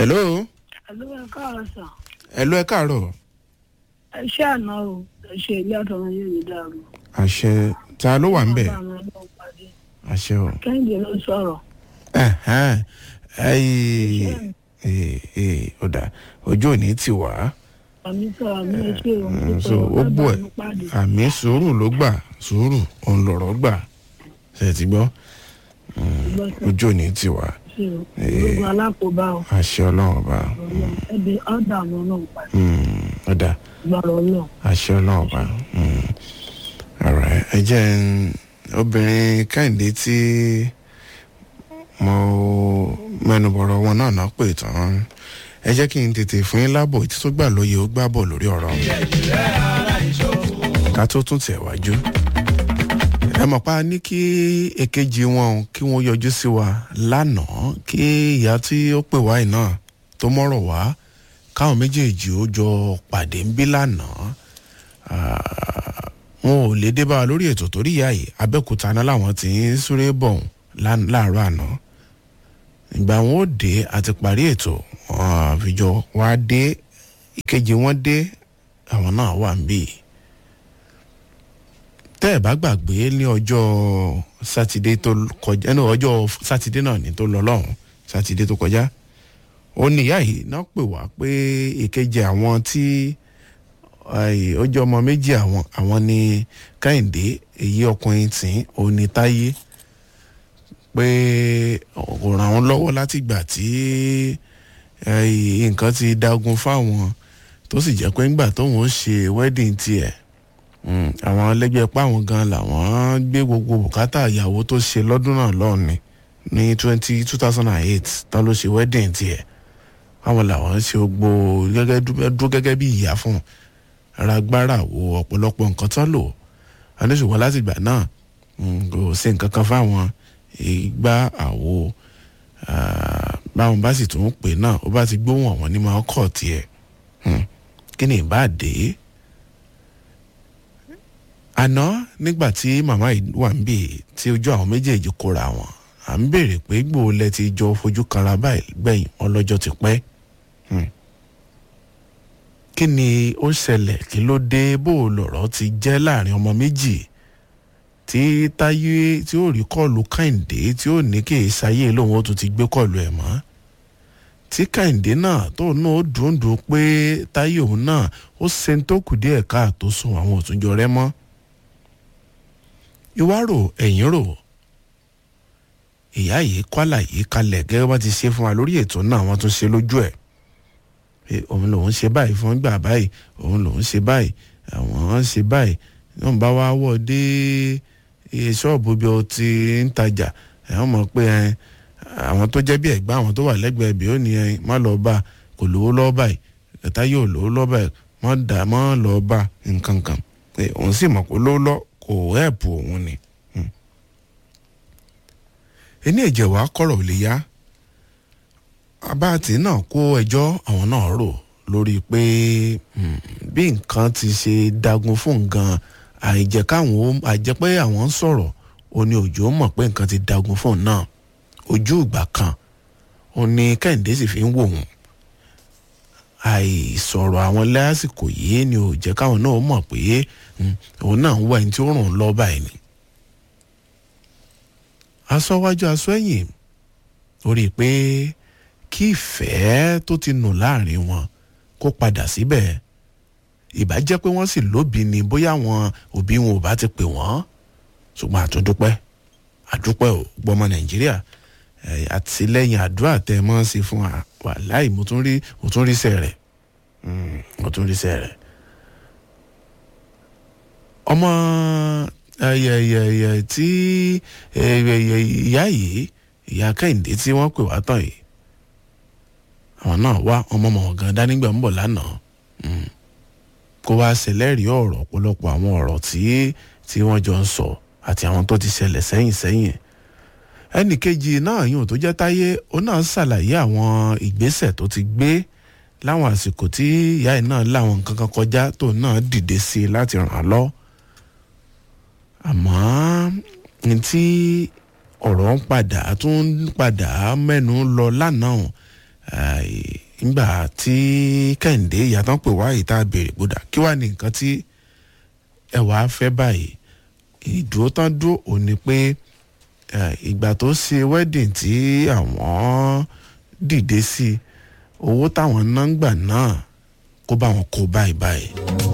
hello Àlọ́ ẹ káàárọ̀ sà. hello ẹ káàárọ̀ Ẹ ṣé àná o, ẹ ṣe ilé àtọ̀run yóò ní dàrú. àṣẹ ta ló wà ń bẹ̀ Bàbá mi ọlọ́run pàdé. àṣẹ o. Kẹ́hìndé ló sọ̀rọ̀. Ẹ̀hẹ́n. ẹyì ee ee ọ̀dà ojú òní ti wá Àmì sọ̀rọ̀ àmì ẹ ṣe òun Mm, tó so sọ̀rọ̀ ó bàbá bọ̀ mi pàdé. ẹ̀ àmì sùúrù ló gbà sùúrù òun lọ̀rọ̀ gbà ṣe ti gbọ́ Ìgbọ́ sọ ojú òní ti wá ṣe o. Gbogbo alákòóbá o. àṣẹ ọlọ́run ọba Ọlọ́run ẹbí ọ̀dà àwọn ọlọ́run pàdé. Mm, ọ̀dà Gbọ́dọ̀ ọlọ́run. àṣẹ ọlọ́run ọba Mm. Alright, ẹ jẹ́ n- obìnrin kẹ́hìndé tí mo mẹ́nubọ̀rọ̀ wọn náà náà pè tán ẹ jẹ́ kí n tètè fún yín lábọ̀ tí tó gbà lóye ó gbà bọ̀ lórí ọ̀rọ̀ ká tó tún tẹ̀ wájú ẹ mọ̀ pa ní kí èkejì wọn kí wọ́n yọjú sí wa lánàá kí ìyá tí ó pè wá yìí náà tó mọ̀rọ̀ wá káwọn méjèèjì ó jọ pàdé ń bí lánàá Ah, wọn ò lè dé bá wa lórí ètò torí ìyá yìí abẹ́òkúta náà làwọn ti ń súré bọ̀ lán- láàárọ̀ àná ìgbà wọn ò dé àti parí ètò wọn àfijọ́ wá dé ìkejì wọn dé àwọn náà wà ń bì tẹ́ ẹ̀ bá gbàgbé ní ọjọ́ sátidé tó kọjá ní ọjọ́ sátidé náà ní tó lọ lọ́hùn sátidé tó kọjá ó ní ìyá yìí náà pè wá pé ìkejì àwọn tí Ai, ó jẹ́ ọmọ méjì àwọn àwọn ni kẹ́hìndé èyí ọkùnrin tí ó ní táyé pé kò ràn wọ́n lọ́wọ́ láti gbà tí ai, nǹkan ti dagun fáwọn tó sì jẹ́ pé ńgbà tóun ó ṣe wedding tiẹ̀ mm, àwọn ẹlẹ́gbẹ́ páwọn gan làwọn gbé gbogbo bùkátà ìyàwó tó ṣe lọ́dún náà lọ́ọ̀ni ní twenty two thousand and eight tán ló ṣe wedding tiẹ̀ àwọn làwọn ṣe gbogbo gẹ́gẹ́ dúró gẹ́gẹ́ bí ìyá fún un ara gbára wo ọ̀pọ̀lọpọ̀ nǹkan tán lò aníṣùwọ̀n láti ìgbà náà mm, kò sí nǹkan kan fáwọn ìgbà àwo ah, báwọn bá sì tún pè náà ó bá ti gbóhùn àwọn ní máa kọ̀ tiẹ̀ Hmm, kí ni ìbá dé àná nígbà tí màmá yìí wà ń bì tí ojú àwọn méjèèjì kóra wọn à ń béèrè pé gbòòlẹ ti jọ fojú kanra báyìí gbẹ̀yìn ọlọ́jọ́ ti pẹ́ Hmm kí ni ó ṣẹlẹ̀ kí ló dé bó o lọ̀rọ̀ ti jẹ́ láàrin ọmọ méjì tí táyé tí ó rí kọ́ọ̀lù kàìndé tí ó ní kí ìsáyé lòun ó tún ti gbé kọ́ọ̀lù ẹ̀ mọ́ tí kàìndé náà tó náà ó dùndùn pé táyé òun náà ó ṣe ń tó kù díẹ̀ káàtó sun àwọn òtúnjọ rẹ mọ́ ìwárò ẹ̀yìn rò ìyá yìí kọ́là yìí kalẹ̀ gẹ́gẹ́ bá ti ṣe fún wa lórí ètò náà wọ́n tún ṣe lójú ẹ̀ pé òun lòun ṣe báyìí fún gbà báyìí òun lòun ṣe báyìí àwọn ṣe báyìí wọn bá wá wọ dé iye ṣọ́ọ̀bù bí o ti ń tajà ẹ̀wọ̀n mọ̀ pé ẹ, àwọn tó jẹ́ bí ẹ̀gbá àwọn tó wà lẹ́gbẹ̀ẹ́ bí ó ní ẹ má lọ bá kò lówó lọ́ọ́ báyìí ẹ̀ta yóò lówó lọ́ọ́ báyìí má dà má lọ́ọ́ bá nǹkan kan pé òun sì mọ̀ pé lówó lọ́ kò ẹ̀pù òun ni. Hmm. ẹni ẹ̀jẹ̀ wàá kọ̀rọ̀ ò lè yá abáàtì náà kó ẹjọ́ àwọn náà rò lórí pé hmm, bí nǹkan ti ṣe dagun fún nǹkan àìjẹ́ káwọn ó àìjẹ́ pé àwọn ń sọ̀rọ̀ ó ní òjò mọ̀ pé nǹkan ti dagun fún òun náà ojú ìgbà kan ó ní kẹ́hìndé sì fi ń wò wọ́n àìsọ̀rọ̀ àwọn lásìkò yìí ni ò jẹ́ káwọn náà mọ̀ pé hmm, òun náà ń wá ẹni tí ó ràn án lọ́ báyìí ni aṣọ wájú aṣọ ẹ̀yìn ó rí i pé kí ìfẹ́ tó ti nù láàrin wọn kó padà síbẹ̀ ìbá jẹ́ pé wọ́n sì lóbi ni bóyá àwọn òbí wọn ò bá ti pè wọ́n ṣùgbọ́n àtúndúpẹ́ àdúpẹ́ ò gbọ́mọ nàìjíríà ẹ̀, àtìlẹ́yìn àdúrà tẹ́ ẹ mọ́ ṣe fún wa wàláì mo tún rí mo tún rí sẹ́ rẹ̀ Mm, mo tún rí sẹ́ rẹ̀ ọmọ ẹyẹyẹyẹ tí ẹyẹyẹ ìyá yìí ìyá kẹ́hìndé tí wọ́n pè wá tán yìí àwọn náà wá ọmọ ọmọ ọ̀gán dánígbà ń bọ̀ lánàá Mm. kó wá ṣẹlẹ́rìí ọ̀rọ̀ ọ̀pọ̀lọpọ̀ àwọn ọ̀rọ̀ tí tí wọ́n jọ ń sọ àti àwọn tó ti ṣẹlẹ̀ sẹ́yìn sẹ́yìn ẹnì kejì náà yóò tó jẹ́ táyé ó náà ṣàlàyé àwọn ìgbésẹ̀ tó ti gbé láwọn àsìkò tí ìyá ẹ̀ náà láwọn nǹkan kan kọjá tó náà dìde sí i láti ràn án lọ àmọ́ ní tí ọ̀rọ̀ ń padà tún ń padà mẹ́nu lọ lánàá nígbà tí kẹ́hìndé ìyàtọ̀ pè wá ìta béèrè gbódà kí wàá ní nǹkan tí ẹ wàá fẹ́ báyìí ìdúró tán dúró ò ní pé ìgbà tó ṣe wedding tí àwọn dìde sí owó táwọn náà ń gbà náà kó bá wọn kó báyìí báyìí.